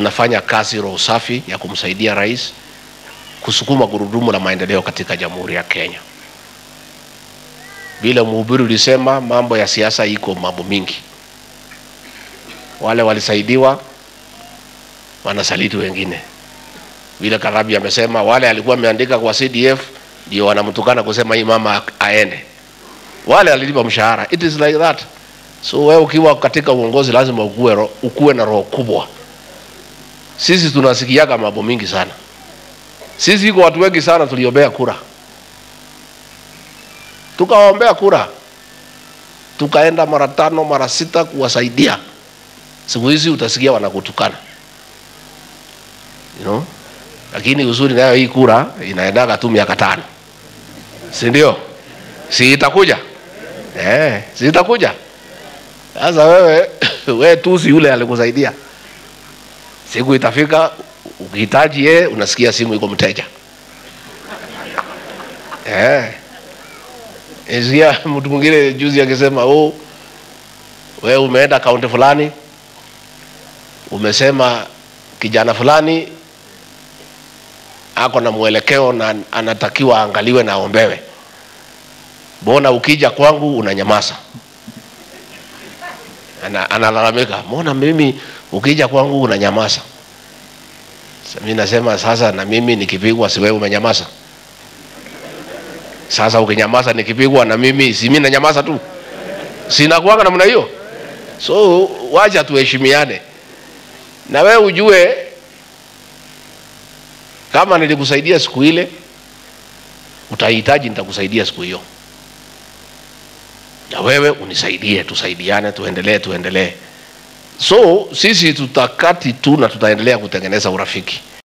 tunafanya kazi roho safi ya kumsaidia rais kusukuma gurudumu la maendeleo katika Jamhuri ya Kenya. Vile mhubiri ulisema, mambo ya siasa iko mambo mingi. Wale walisaidiwa wanasaliti wengine. Vile Karabi amesema, wale alikuwa ameandika kwa CDF ndio wanamtukana kusema hii mama aende, wale alilipa mshahara. It is like that. So wewe ukiwa katika uongozi lazima ukue, ro- ukue na roho kubwa. Sisi tunasikiaga mambo mingi sana. Sisi iko watu wengi sana tuliombea kura, tukawaombea kura, tukaenda mara tano mara sita kuwasaidia. Siku hizi utasikia wanakutukana you know? Lakini uzuri nayo hii kura inaendaga tu miaka tano, si ndio? Si itakuja eh, si itakuja. Sasa wewe wewe tusi yule alikusaidia, siku itafika ukihitaji yeye, unasikia simu iko mteja eh. Isikia mtu mwingine juzi akisema oh, wewe umeenda kaunti fulani, umesema kijana fulani ako na mwelekeo na anatakiwa aangaliwe na aombewe, mbona ukija kwangu unanyamaza? Ana, analalamika, mbona mimi ukija kwangu unanyamaza? Sasa mimi nasema sasa, na mimi nikipigwa, si wewe umenyamaza? Sasa ukinyamaza nikipigwa na mimi, si mimi nanyamaza tu? Sinakuanga namna hiyo? So wacha tuheshimiane, na wewe ujue kama nilikusaidia siku ile, utahitaji nitakusaidia siku hiyo, na wewe unisaidie, tusaidiane, tuendelee, tuendelee. So sisi tutakati tu na tutaendelea kutengeneza urafiki.